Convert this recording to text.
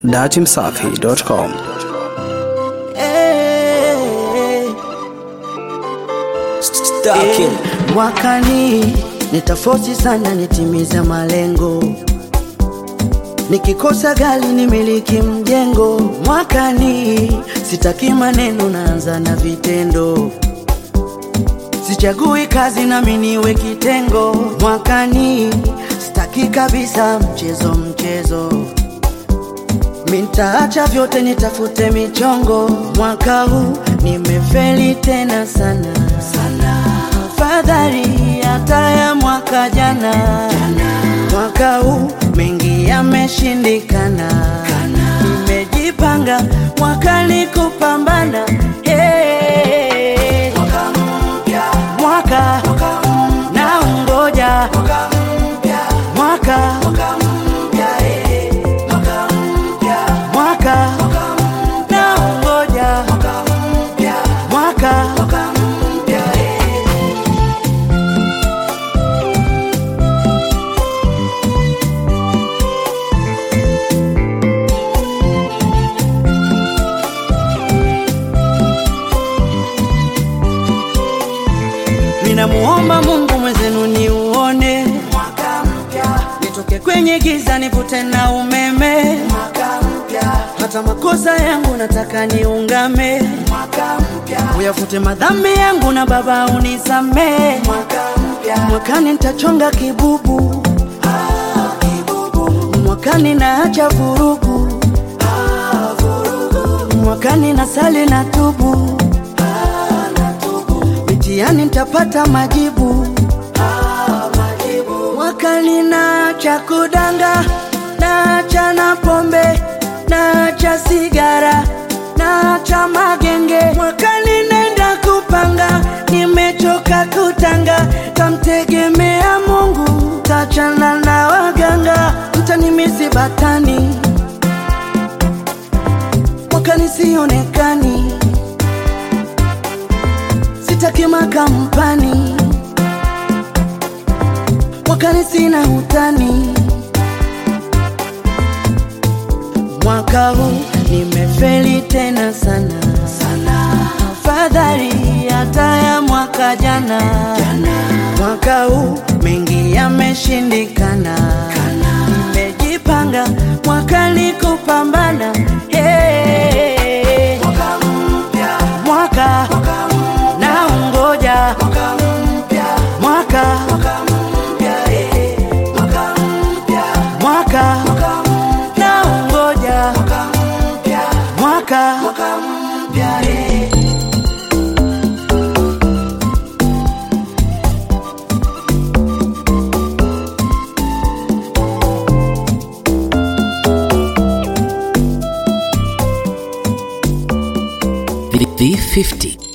datimsafi.com Eh, eh, mwakani nitafosi sana nitimiza malengo nikikosa gari nimiliki mjengo mwakani sitaki maneno naanza na vitendo sichagui kazi nami niwe kitengo mwakani sitaki kabisa mchezo mchezo Mintaacha vyote nitafute michongo, mwaka huu nimefeli tena sana sana, afadhali hata ya mwaka jana. Mwaka huu mengi yameshindikana, nimejipanga mwakani kupambana. Hey, mwaka na ungoja mwaka mwaka na ungoja mwaka Ninamuomba Mungu mwezenu niuone mwaka mpya, nitoke kwenye giza nivute na umeme mwaka mpya, hata makosa yangu nataka niungame mwaka mpya, uyafute madhambi yangu na Baba unisamee mwaka mpya, mwakani nitachonga kibubu ah, kibubu, mwakani naacha vurugu ah, vurugu, mwakani nasali na tubu mtihani nitapata majibu. Ah, majibu. Mwakani naacha kudanga, naacha na pombe, naacha sigara, naacha magenge. Mwakani nenda kupanga, nimechoka kutanga, tamtegemea Mungu, tachana na waganga, mtanimisi batani, mwakani sionekani sitaki makampani mwakani sina utani mwaka huu nimefeli tena sana sana afadhali hata ya mwaka jana mwaka huu mengi yameshindikana nimejipanga mwakani kupambana hey. mwaka na ungoja mwaka mwaka na ungoja mwaka V50